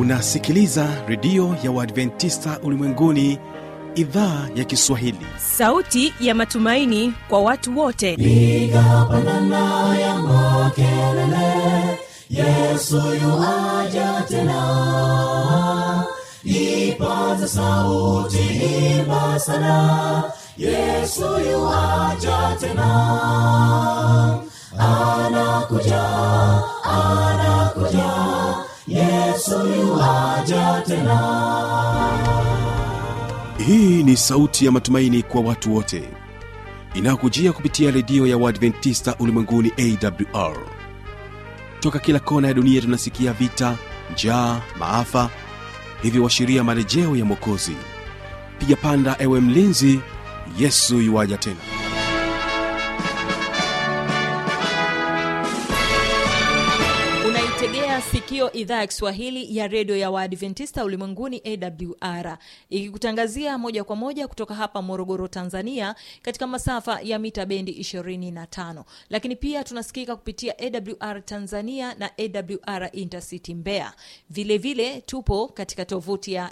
unasikiliza redio ya uadventista ulimwenguni idhaa ya kiswahili sauti ya matumaini kwa watu wote piga pandana ya makelele yesu yuaja tena ipaza sauti imba sana yesu yuaja tena anakuja anakuja yesu yuaja tena hii ni sauti ya matumaini kwa watu wote inayokujia kupitia redio ya uadventista ulimwenguni awr toka kila kona ya dunia tunasikia vita njaa maafa hivyo washiria marejeo ya mwokozi piga panda ewe mlinzi yesu yuwaja tena unaitegea sikio idhaa ya kiswahili ya redio ya waadventista ulimwenguni awr ikikutangazia moja kwa moja kutoka hapa morogoro tanzania katika masafa ya mita bendi 25 lakini pia tunasikika kupitia awr tanzania na awr intercity mbeya vilevile vile, tupo katika tovuti ya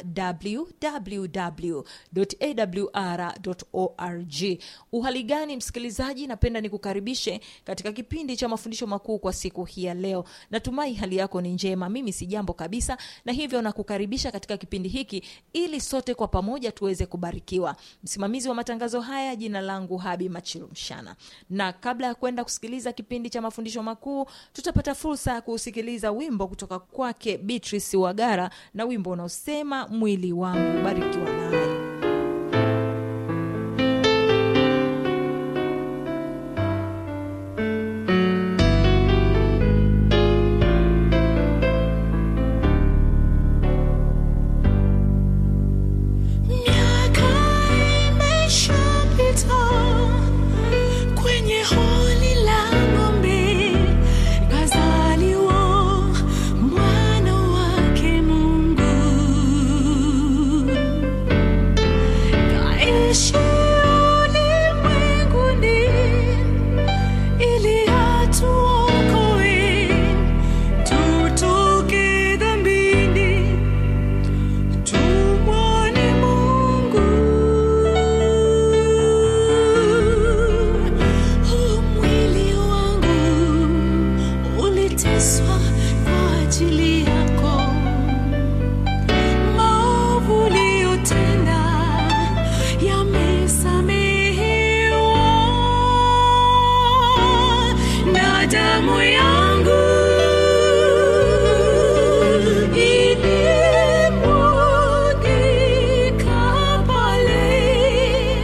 www.awr.org uhali gani msikilizaji napenda nikukaribishe katika kipindi cha mafundisho makuu kwa siku hii ya leo natumai hali yako ni njema mimi si jambo kabisa na hivyo nakukaribisha katika kipindi hiki ili sote kwa pamoja tuweze kubarikiwa msimamizi wa matangazo haya jina langu habi machilumshana na kabla ya kwenda kusikiliza kipindi cha mafundisho makuu tutapata fursa ya kusikiliza wimbo kutoka kwake beatrice wagara na wimbo unaosema mwili wangu barikiwa naye Miaka imeshapita kwenye holi la ng'ombe, kazaliwa mwana wake Mungu. Kaishi ulimwenguni ili atuokoe tutoke dhambini tumwone Mungu. Huu mwili wangu uliteswa kwa ajili yako, maovu uliyotenda yamesamehewa na damu yangu ilimwagika pale,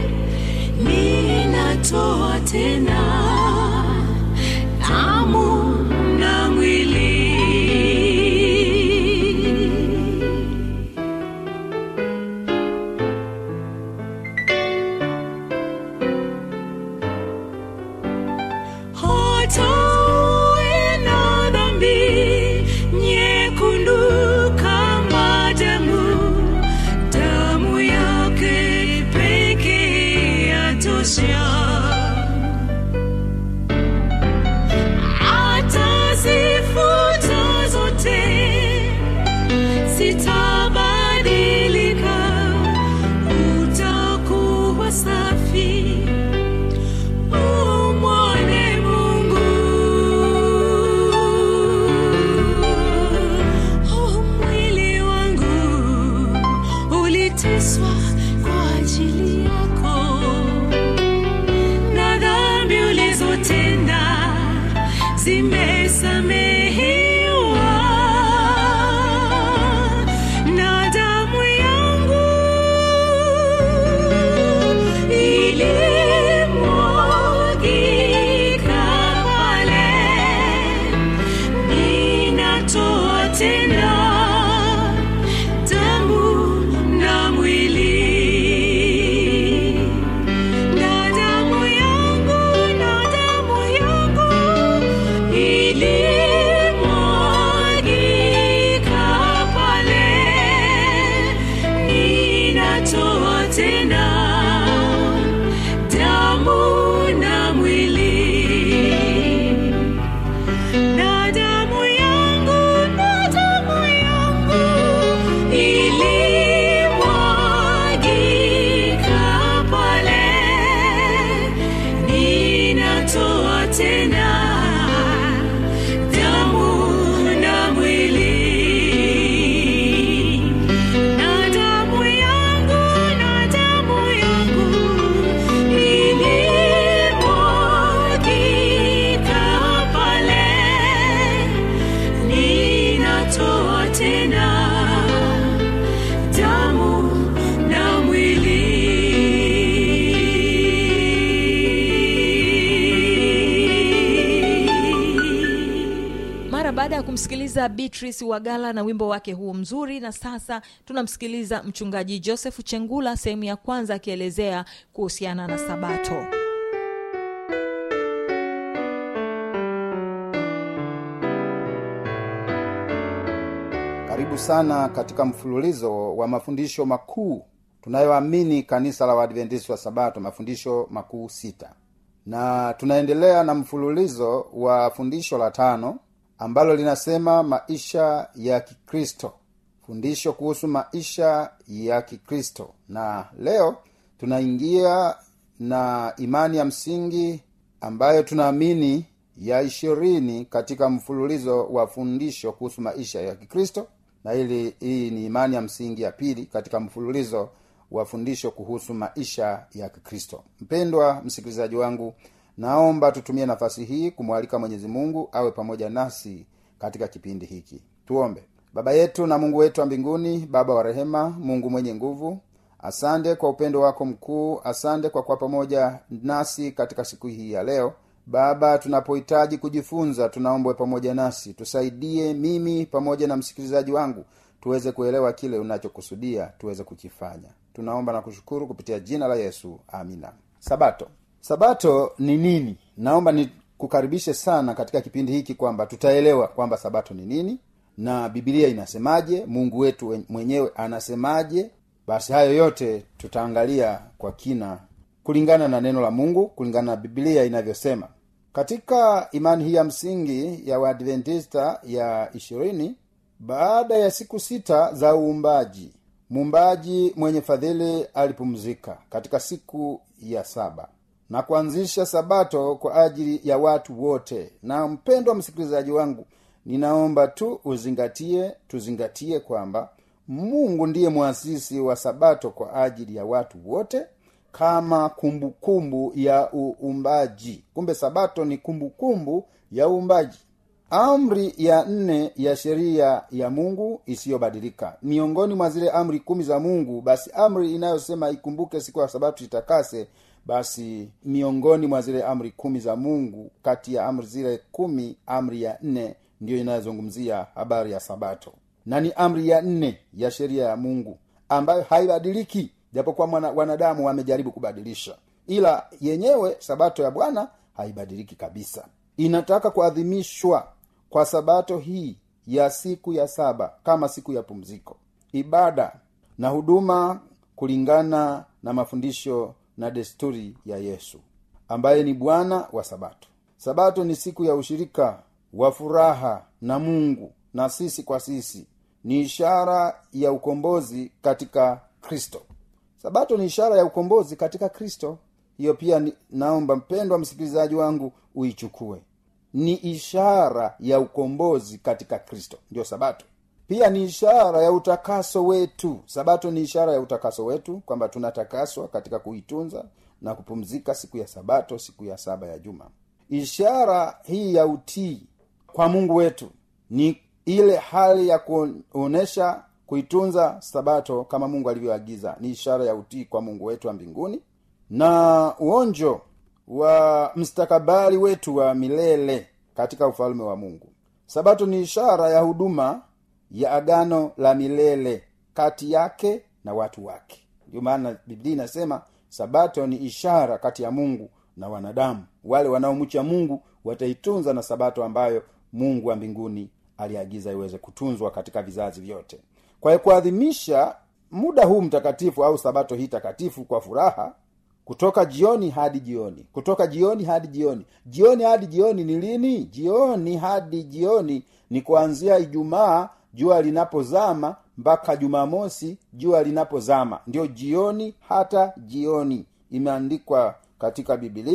ninatoa tena damu na mwili. hata uwe na dhambi nyekundu kama damu, damu yake pekee yatosha. Atazifuta zote, zitabadilika, utakuwa safi umwone Mungu. Oh, mwili wangu uliteswa kwa ajili yako, na dhambi ulizotenda zimesamehewa na damu yangu ilimwagika pale, ninatoa tena damu na mwili na damu yangu na damu yangu ili tena damu na mwili na damu yangu na damu yangu ilimwagika pale ninatoa tena damu na mwili mara baada ya kumsikiliza beatrice wagala na wimbo wake huu mzuri na sasa tunamsikiliza mchungaji joseph chengula sehemu ya kwanza akielezea kuhusiana na sabato karibu sana katika mfululizo wa mafundisho makuu tunayoamini kanisa la waadventisi wa sabato mafundisho makuu sita na tunaendelea na mfululizo wa fundisho la tano ambalo linasema maisha ya kikristo fundisho kuhusu maisha ya kikristo na leo tunaingia na imani ya msingi ambayo tunaamini ya ishirini katika mfululizo wa fundisho kuhusu maisha ya kikristo na hili hii ni imani ya msingi ya pili katika mfululizo wa fundisho kuhusu maisha ya kikristo mpendwa msikilizaji wangu naomba tutumie nafasi hii kumwalika mwenyezi mungu awe pamoja nasi katika kipindi hiki tuombe baba yetu na mungu wetu wa mbinguni baba wa rehema mungu mwenye nguvu asante kwa upendo wako mkuu asante kwa kuwa pamoja nasi katika siku hii ya leo baba tunapohitaji kujifunza tunaombwe pamoja nasi tusaidie mimi pamoja na msikilizaji wangu tuweze kuelewa kile unachokusudia tuweze kukifanya tunaomba na kushukuru kupitia jina la yesu amina sabato sabato ni nini naomba nikukaribishe sana katika kipindi hiki kwamba tutaelewa kwamba sabato ni nini na bibilia inasemaje mungu wetu wen- mwenyewe anasemaje basi hayo yote tutaangalia kwa kina kulingana na neno la mungu kulingana na bibilia inavyosema katika imani hii ya msingi ya waadventista ya ishirini baada ya siku sita za uumbaji muumbaji mwenye fadhili alipumzika katika siku ya saba na kuanzisha sabato kwa ajili ya watu wote na mpendwa msikilizaji wangu ninaomba tu uzingatie tuzingatie kwamba mungu ndiye mwasisi wa sabato kwa ajili ya watu wote kama kumbukumbu kumbu ya uumbaji kumbe sabato ni kumbukumbu kumbu ya uumbaji amri ya nne ya sheria ya mungu isiyobadilika miongoni mwa zile amri kumi za mungu basi amri inayosema ikumbuke siku ya sabato itakase basi miongoni mwa zile amri kumi za mungu kati ya amri zile kumi amri ya nne ndiyo inayozungumzia habari ya sabato na ni amri ya nne ya sheria ya mungu ambayo haibadiliki japokuwa mwana- wanadamu wamejaribu kubadilisha ila yenyewe sabato ya bwana haibadiliki kabisa inataka kuadhimishwa kwa sabato hii ya siku ya saba kama siku ya pumziko ibada na huduma kulingana na mafundisho na desturi ya yesu ambaye ni bwana wa sabato sabato ni siku ya ushirika wa furaha na mungu na sisi kwa sisi ni ishara ya ukombozi katika kristo sabato ni ishara ya ukombozi katika kristo hiyo pia ni, naomba mpendwa msikilizaji wangu uichukue ni ishara ya ukombozi katika kristo ndio sabato pia ni ishara ya utakaso wetu sabato ni ishara ya utakaso wetu kwamba tunatakaswa katika kuitunza na kupumzika siku ya sabato siku ya saba ya juma ishara hii ya utii kwa mungu wetu ni ile hali ya kuonesha kuitunza sabato kama mungu alivyoagiza ni ishara ya utii kwa mungu wetu wa mbinguni na uonjo wa mstakabali wetu wa milele katika ufalme wa mungu sabato ni ishara ya huduma ya agano la milele kati yake na watu wake ndio maana biblia inasema sabato ni ishara kati ya mungu na wanadamu wale wanaomcha mungu wataitunza na sabato ambayo mungu wa mbinguni aliagiza iweze kutunzwa katika vizazi vyote kwa hiyo kuadhimisha muda huu mtakatifu au sabato hii takatifu kwa furaha kutoka jioni hadi jioni kutoka jioni hadi jioni jioni hadi jioni ni lini jioni hadi jioni ni kuanzia ijumaa jua linapozama mpaka jumamosi jua linapozama ndio jioni hata jioni imeandikwa katika bibilia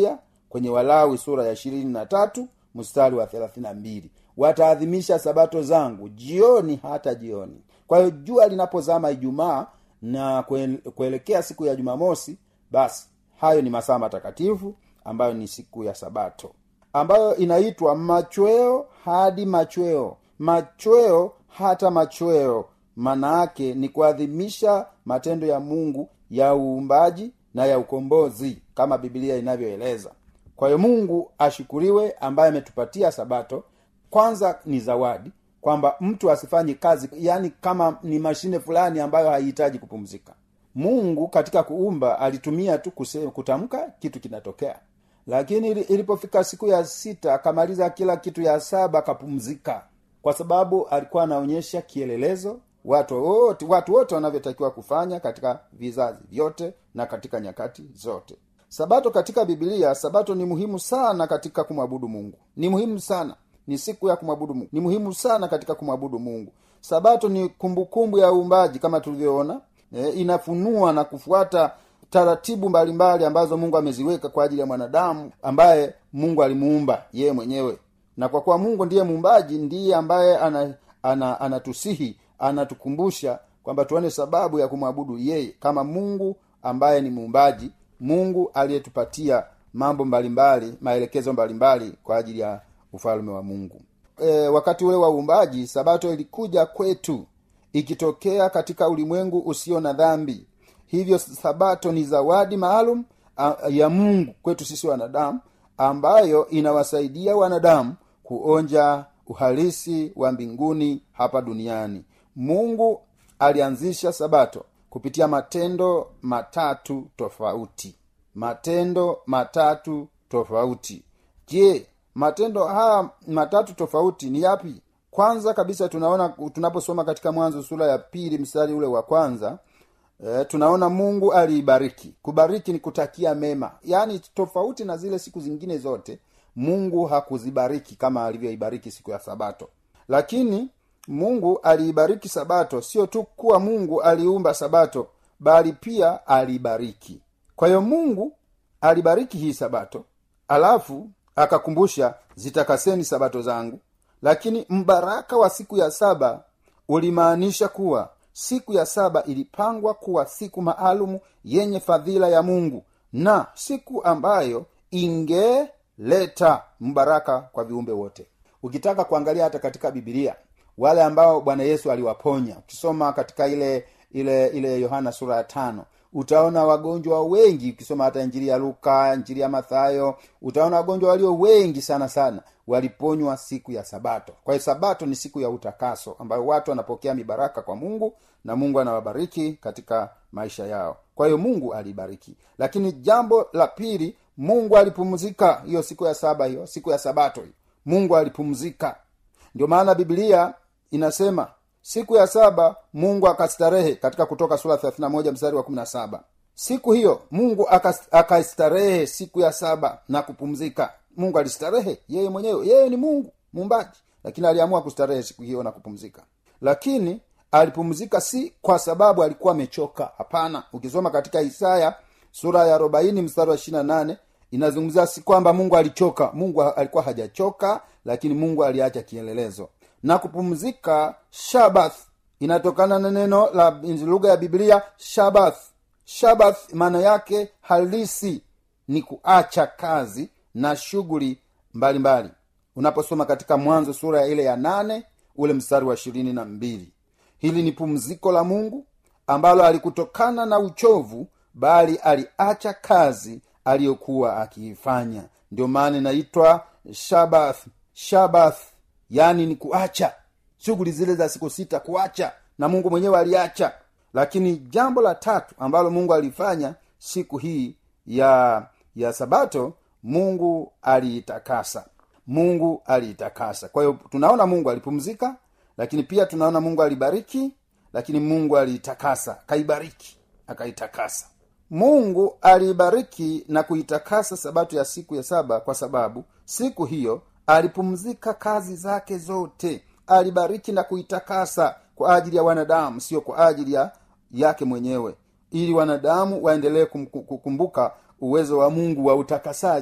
kwenye walawi sura ya ishirini na tatu mstari wa thelathini na mbili wataadhimisha sabato zangu jioni hata jioni kwa hiyo jua linapozama ijumaa na kue- kuelekea siku ya jumamosi basi hayo ni masaa matakatifu ambayo ni siku ya sabato ambayo inaitwa machweo hadi machweo machweo hata machweo maana yake ni kuadhimisha matendo ya mungu ya uumbaji na ya ukombozi kama bibilia inavyoeleza kwa hiyo mungu ashukuriwe ambaye ametupatia sabato kwanza ni zawadi kwamba mtu asifanye kazi yaani kama ni mashine fulani ambayo haihitaji kupumzika mungu katika kuumba alitumia tu kuse- kutamka kitu kinatokea lakini ili- ilipofika siku ya sita akamaliza kila kitu ya saba akapumzika kwa sababu alikuwa anaonyesha kielelezo watu wote watu wote wanavyotakiwa kufanya katika vizazi vyote na katika nyakati zote sabato katika bibilia sabato ni muhimu sana katika kumwabudu mungu ni muhimu sana ni siku ya kumwabudu mungu ni muhimu sana katika kumwabudu mungu sabato ni kumbukumbu ya uumbaji kama tulivyoona e, inafunua na kufuata taratibu mbalimbali ambazo mungu ameziweka kwa ajili ya mwanadamu ambaye mungu alimuumba yeye mwenyewe na kwa kuwa mungu ndiye muumbaji ndiye ambaye ana, ana, anatusihi anatukumbusha kwamba tuone sababu ya kumwabudu yeye kama mungu ambaye ni muumbaji mungu aliyetupatia mambo mbalimbali maelekezo mbalimbali kwa ajili ya ufalme wa mungu e, wakati ule wa uumbaji sabato ilikuja kwetu ikitokea katika ulimwengu usio na dhambi hivyo sabato ni zawadi maalum a- ya mungu kwetu sisi wanadamu ambayo inawasaidia wanadamu kuonja uhalisi wa mbinguni hapa duniani mungu alianzisha sabato kupitia matendo matatu tofauti matendo matatu tofauti je matendo haya matatu tofauti ni yapi kwanza kabisa tunaona tunaposoma katika mwanzo sura ya pili mstari ule wa kwanza e, tunaona mungu aliibariki kubariki ni kutakia mema yaani tofauti na zile siku zingine zote mungu hakuzibariki kama alivyoibariki siku ya sabato lakini mungu aliibariki sabato sio tu kuwa mungu aliumba sabato bali pia aliibariki kwa hiyo mungu alibariki hii sabato alafu akakumbusha zitakaseni sabato zangu lakini mbaraka wa siku ya saba ulimaanisha kuwa siku ya saba ilipangwa kuwa siku maalumu yenye fadhila ya mungu na siku ambayo ingeleta mbaraka kwa viumbe wote ukitaka kuangalia hata katika bibilia wale ambao bwana yesu aliwaponya ukisoma katika ile ile ile yohana sura ya tano utaona wagonjwa wengi ukisoma hata injili ya luka injili ya mathayo utaona wagonjwa walio wengi sana sana waliponywa siku ya sabato kwa hiyo sabato ni siku ya utakaso ambayo watu wanapokea mibaraka kwa mungu na mungu anawabariki katika maisha yao kwa hiyo mungu alibariki lakini jambo la pili mungu alipumzika hiyo siku ya saba hiyo siku ya sabato hiyo mungu alipumzika ndio maana biblia inasema siku ya saba mungu akastarehe katika kutoka sura 31 mstari wa 17 siku hiyo mungu akas- akastarehe siku ya saba na kupumzika mungu alistarehe yeye mwenyewe yeye ni mungu muumbaji lakini aliamua kustarehe siku hiyo na kupumzika lakini alipumzika si kwa sababu alikuwa amechoka hapana ukisoma katika isaya sura ya arobaini mstari wa ishirina nane inazungumzia si kwamba mungu alichoka mungu ha- alikuwa hajachoka lakini mungu aliacha kielelezo na kupumzika shabath inatokana na neno la lugha ya biblia shabath shabath maana yake halisi ni kuacha kazi na shughuli mbalimbali unaposoma katika mwanzo sura ya ile ya nane ule mstari wa ishirini na mbili hili ni pumziko la mungu ambalo alikutokana na uchovu bali aliacha kazi aliyokuwa akiifanya ndio maana inaitwa shabath shabath yaani ni kuacha shughuli zile za siku sita kuacha na mungu mwenyewe aliacha lakini jambo la tatu ambalo mungu alifanya siku hii ya ya sabato mungu aliitakasa mungu aliitakasa kwa hiyo tunaona mungu alipumzika lakini pia tunaona mungu alibariki lakini mungu aliitakasa akaibariki akaitakasa mungu aliibariki na kuitakasa sabato ya siku ya saba kwa sababu siku hiyo alipumzika kazi zake zote alibariki na kuitakasa kwa ajili ya wanadamu sio kwa ajili ya yake mwenyewe ili wanadamu waendelee kum- kukumbuka uwezo wa mungu wa utakasaji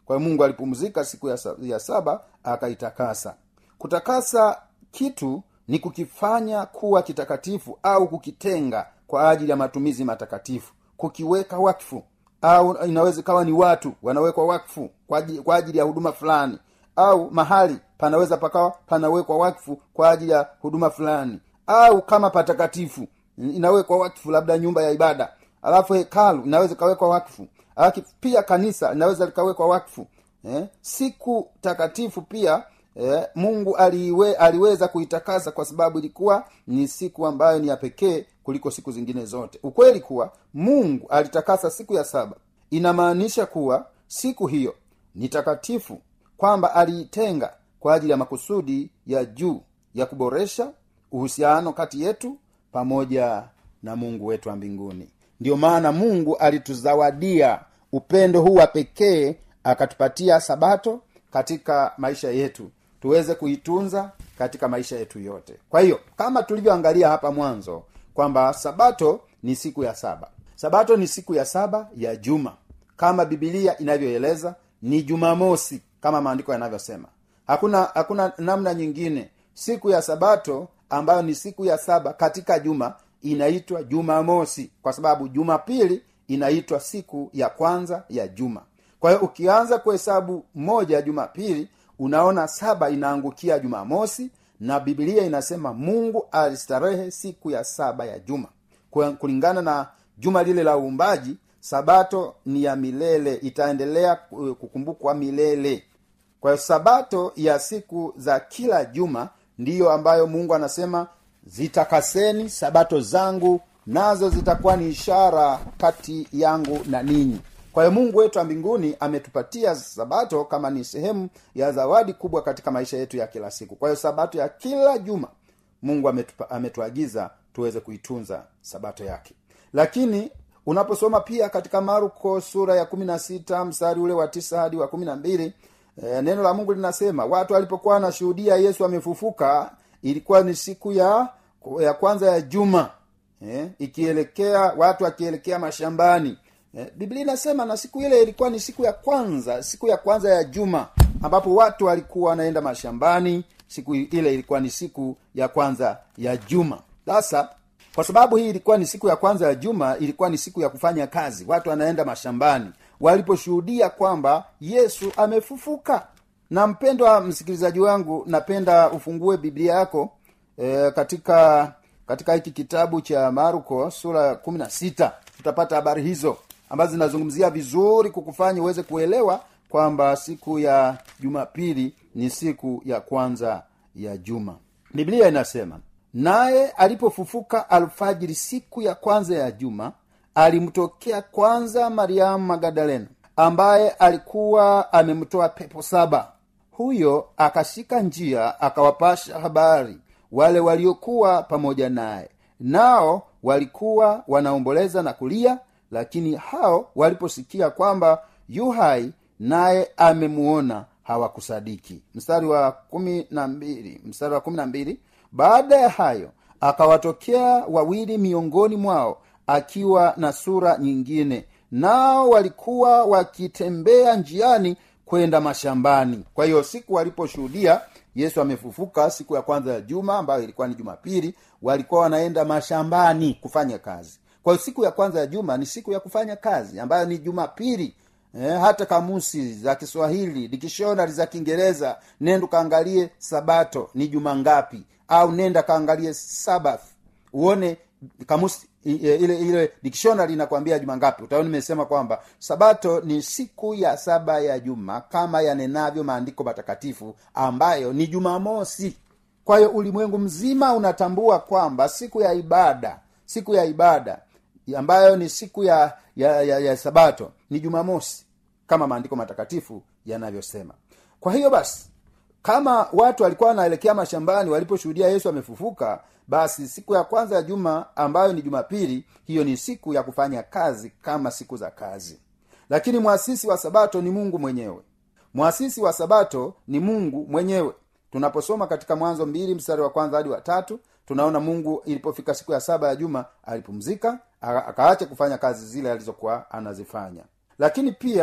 kwa hiyo mungu alipumzika siku ya, sa- ya saba akaitakasa kutakasa kitu ni kukifanya kuwa kitakatifu au kukitenga kwa ajili ya matumizi matakatifu kukiweka wakfu au inaweza ikawa ni watu wanawekwa wakfu kwa ajili, kwa ajili ya huduma fulani au mahali panaweza pakawa panawekwa wakfu kwa ajili ya huduma fulani au kama patakatifu inawekwa wakfu labda nyumba ya ibada alafu hekalu inaweza ikawekwa wakfu alafu pia kanisa linaweza likawekwa wakfu eh? siku takatifu pia eh, mungu aliwe, aliweza kuitakasa kwa sababu ilikuwa ni siku ambayo ni ya pekee kuliko siku zingine zote ukweli kuwa mungu alitakasa siku ya saba inamaanisha kuwa siku hiyo ni takatifu kwamba aliitenga kwa ajili ya makusudi ya juu ya kuboresha uhusiano kati yetu pamoja na mungu wetu wa mbinguni ndiyo maana mungu alituzawadia upendo huu wa pekee akatupatia sabato katika maisha yetu tuweze kuitunza katika maisha yetu yote kwa hiyo kama tulivyoangalia hapa mwanzo kwamba sabato ni siku ya saba sabato ni siku ya saba ya juma kama bibilia inavyoeleza ni jumamosi kama maandiko yanavyosema hakuna hakuna namna nyingine siku ya sabato ambayo ni siku ya saba katika juma inaitwa jumamosi kwa sababu jumapili inaitwa siku ya kwanza ya juma kwa hiyo ukianza kuhesabu moja ya jumapili unaona saba inaangukia jumamosi na bibilia inasema mungu alistarehe siku ya saba ya juma Kwa- kulingana na juma lile la uumbaji sabato ni ya milele itaendelea ku- kukumbukwa milele kwa hiyo sabato ya siku za kila juma ndiyo ambayo mungu anasema zitakaseni sabato zangu nazo zitakuwa ni ishara kati yangu na ninyi kwa hiyo mungu wetu wa mbinguni ametupatia sabato kama ni sehemu ya zawadi kubwa katika maisha yetu ya kila siku kwa hiyo sabato ya kila juma mungu ametupa, ametuagiza tuweze kuitunza sabato yake lakini unaposoma pia katika maruko sura ya kumi na sita mstari ule wa tisa hadi wa kumi na mbili e, neno la mungu linasema watu walipokuwa wanashuhudia yesu amefufuka ilikuwa ni siku ya ya kwanza ya juma eh, ikielekea watu wakielekea mashambani eh, biblia inasema na siku ile ilikuwa ni siku ya kwanza siku ya kwanza ya juma ambapo watu walikuwa wanaenda mashambani siku ile ilikuwa ni siku ya kwanza ya juma sasa kwa sababu hii ilikuwa ni siku ya kwanza ya juma ilikuwa ni siku ya kufanya kazi watu wanaenda mashambani waliposhuhudia kwamba yesu amefufuka na mpendwa msikilizaji wangu napenda ufungue biblia yako e, katika katika hiki kitabu cha maruko sura ya kumi na sita tutapata habari hizo ambazo zinazungumzia vizuri kukufanya uweze kuelewa kwamba siku ya jumapili ni siku ya kwanza ya juma biblia inasema naye alipofufuka alfajiri siku ya kwanza ya juma alimtokea kwanza mariamu magadalena ambaye alikuwa amemtoa pepo saba huyo akashika njia akawapasha habari wale waliokuwa pamoja naye nao walikuwa wanaomboleza na kulia lakini hao waliposikia kwamba yu hai naye amemuona hawakusadiki mstari wa kumi na mbili mstari wa kumi na mbili baada ya hayo akawatokea wawili miongoni mwao akiwa na sura nyingine nao walikuwa wakitembea njiani kwenda mashambani kwa hiyo siku waliposhuhudia yesu amefufuka siku ya kwanza ya juma ambayo ilikuwa ni jumapili walikuwa wanaenda mashambani kufanya kazi kwa hiyo siku ya kwanza ya juma ni siku ya kufanya kazi ambayo ni jumapili eh, hata kamusi za kiswahili dikishonari za kiingereza nenda kaangalie sabato ni juma ngapi au nenda kaangalie sabath uone kamusi i- i- ile ile dictionary inakwambia juma ngapi utaona nimesema kwamba sabato ni siku ya saba ya juma kama yanenavyo maandiko matakatifu ambayo ni jumamosi kwa hiyo ulimwengu mzima unatambua kwamba siku ya ibada siku ya ibada ambayo ni siku ya ya, ya, ya sabato ni jumamosi kama maandiko matakatifu yanavyosema kwa hiyo basi kama watu walikuwa wanaelekea mashambani waliposhuhudia yesu amefufuka basi siku ya kwanza ya juma ambayo ni jumapili hiyo ni siku ya kufanya kazi kama siku za kazi lakini mwasisi wa sabato ni mungu mwenyewe mwasisi wa sabato ni mungu mwenyewe tunaposoma katika mwanzo mbili mstari wa kwanza hadi wa tatu tunaona mungu ilipofika siku ya saba ya juma alipumzika aka- akaacha kufanya kazi zile alizokuwa anazifanya lakini pia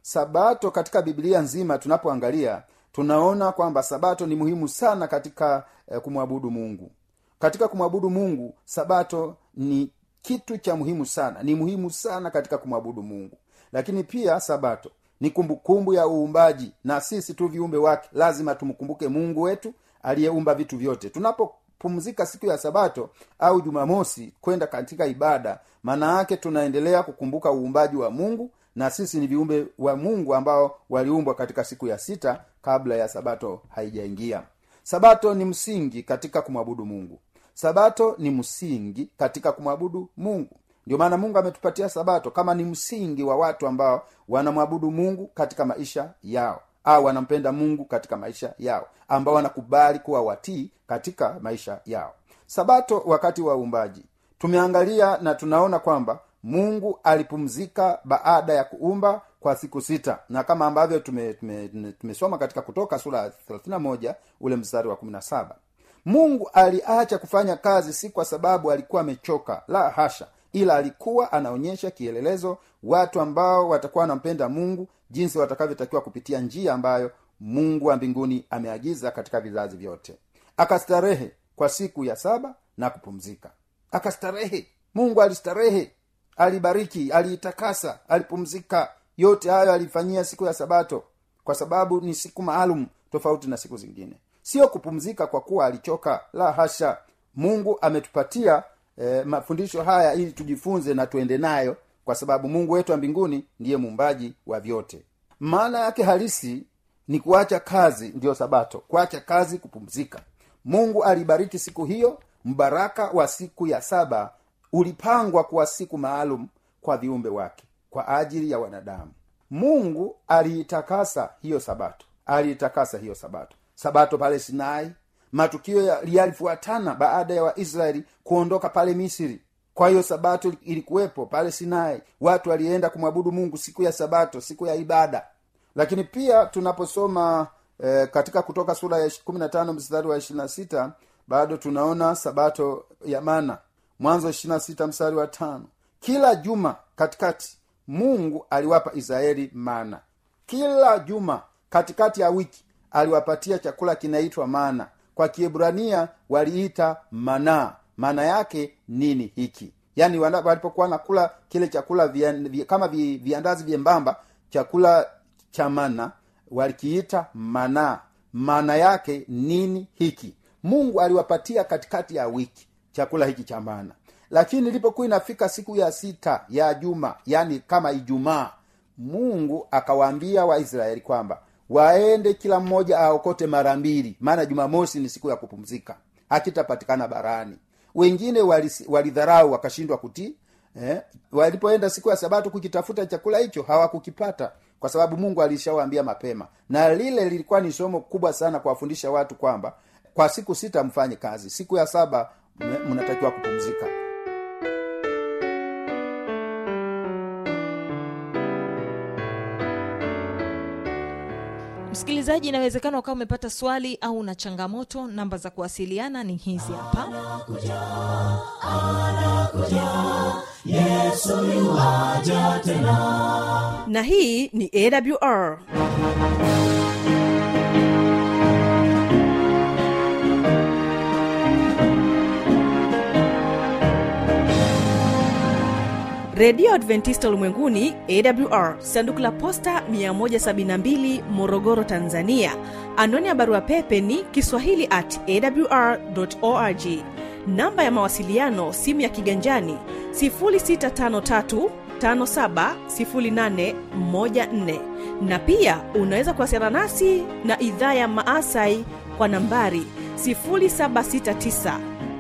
sabato katika biblia nzima tunapoangalia tunaona kwamba sabato ni muhimu sana katika eh, kumwabudu mungu katika kumwabudu mungu sabato ni kitu cha muhimu sana ni muhimu sana katika kumwabudu mungu lakini pia sabato ni kumbukumbu ya uumbaji na sisi tu viumbe wake lazima tumkumbuke mungu wetu aliyeumba vitu vyote tunapopumzika siku ya sabato au jumamosi kwenda katika ibada maana yake tunaendelea kukumbuka uumbaji wa mungu na sisi ni viumbe wa mungu ambao waliumbwa katika siku ya sita kabla ya sabato haijaingia sabato ni msingi katika kumwabudu mungu sabato ni msingi katika kumwabudu mungu ndio maana mungu ametupatia sabato kama ni msingi wa watu ambao wanamwabudu mungu katika maisha yao au wanampenda mungu katika maisha yao ambao wanakubali kuwa watii katika maisha yao sabato wakati wa uumbaji tumeangalia na tunaona kwamba mungu alipumzika baada ya kuumba kwa siku sita na kama ambavyo tumesoma tume, tume tumesoma katika kutoka sura ya 31 ule mstari wa 17 mungu aliacha kufanya kazi si kwa sababu alikuwa amechoka la hasha ila alikuwa anaonyesha kielelezo watu ambao watakuwa wanampenda mungu jinsi watakavyotakiwa kupitia njia ambayo mungu wa mbinguni ameagiza katika vizazi vyote akastarehe kwa siku ya saba na kupumzika akastarehe mungu alistarehe alibariki aliitakasa alipumzika yote hayo alifanyia siku ya sabato kwa sababu ni siku maalum tofauti na siku zingine sio kupumzika kwa kuwa alichoka la hasha mungu ametupatia eh, mafundisho haya ili tujifunze na tuende nayo kwa sababu mungu wetu wa mbinguni ndiye muumbaji wa vyote maana yake halisi ni kuacha kazi ndiyo sabato kuacha kazi kupumzika mungu alibariki siku hiyo mbaraka wa siku ya saba ulipangwa kuwa siku maalum kwa viumbe wake kwa ajili ya wanadamu mungu aliitakasa hiyo sabato aliitakasa hiyo sabato sabato pale sinai matukio yalifuatana baada ya waisraeli kuondoka pale misri kwa hiyo sabato ilikuwepo pale sinai watu walienda kumwabudu mungu siku ya sabato siku ya ibada lakini pia tunaposoma eh, katika kutoka sura ya 15 mstari wa 26 bado tunaona sabato ya mana mwanzo 26 mstari wa tano kila juma katikati mungu aliwapa israeli mana kila juma katikati ya wiki aliwapatia chakula kinaitwa mana kwa kiebrania waliita manaa maana yake nini hiki yaani walipokuwa nakula kile chakula vian, vi, kama vi, viandazi vyembamba chakula cha mana walikiita manaa maana yake nini hiki mungu aliwapatia katikati ya wiki chakula hiki cha mana lakini ilipokuwa inafika siku ya sita ya juma yani kama ijumaa mungu akawaambia waisraeli kwamba waende kila mmoja aokote mara mbili maana jumamosi ni siku ya kupumzika hakitapatikana barani wengine walidharau wali wakashindwa kutii eh? walipoenda siku ya sabato kukitafuta chakula hicho hawakukipata kwa sababu mungu alishawaambia mapema na lile lilikuwa ni somo kubwa sana kuwafundisha watu kwamba kwa siku sita mfanye kazi siku ya saba mnatakiwa kupumzika msikilizaji inawezekana ukawa umepata swali au una changamoto namba za kuwasiliana ni hizi hapa yesu yuwaja tena na hii ni awr redio adventista ulimwenguni awr sanduku la posta 172 morogoro tanzania anwani ya barua pepe ni kiswahili at awr org namba ya mawasiliano simu ya kiganjani 653 570814 na pia unaweza kuwasiliana nasi na idhaa ya maasai kwa nambari 769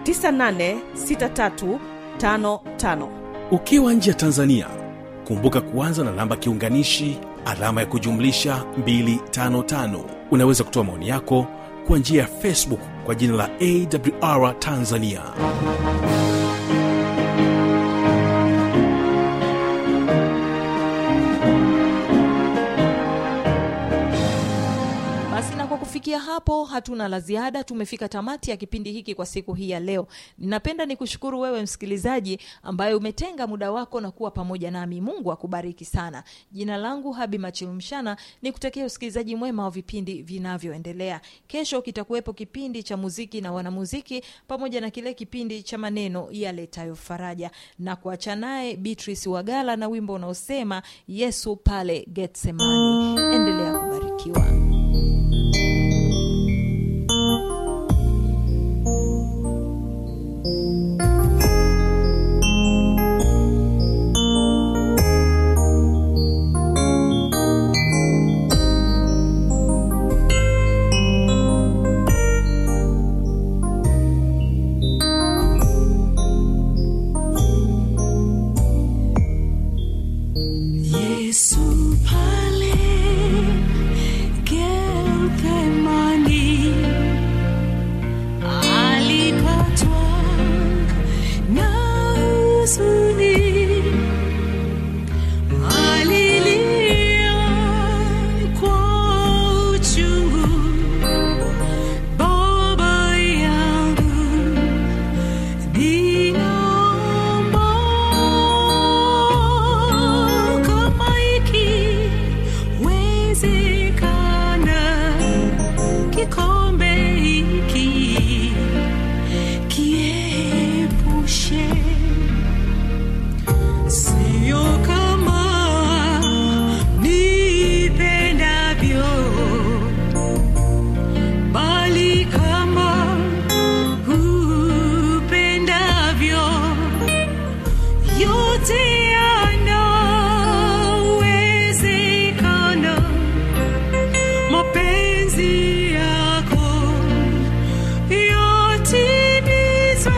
986355 ukiwa nje ya tanzania kumbuka kuanza na namba kiunganishi alama ya kujumlisha 255 unaweza kutoa maoni yako kwa njia ya facebook kwa jina la awr tanzania basi na kwa kufikia hapo hatuna la ziada tumefika tamati ya kipindi hiki kwa siku hii ya leo ninapenda nikushukuru wewe msikilizaji ambaye umetenga muda wako na kuwa pamoja nami mungu akubariki sana jina langu habi machilumshana ni kutakia usikilizaji mwema wa vipindi vinavyoendelea kesho kitakuwepo kipindi cha muziki na wanamuziki pamoja na kile kipindi cha maneno yaletayo faraja na kuacha naye beatrice wagala na wimbo unaosema yesu pale getsemani endelea kubarikiwa Yesu pale Gethsemane alipatwa na huzuni, alilia kwa uchungu, Baba yangu ninaomba kama ikiwezekana, kikombe hiki kiepushe, sio kama nipendavyo, bali kama upendavyo yote yanawezekana, mapenzi yako yatimizwe,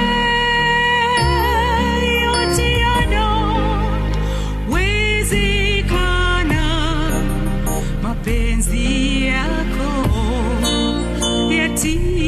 yote yanawezekana, mapenzi yako yatimizwe.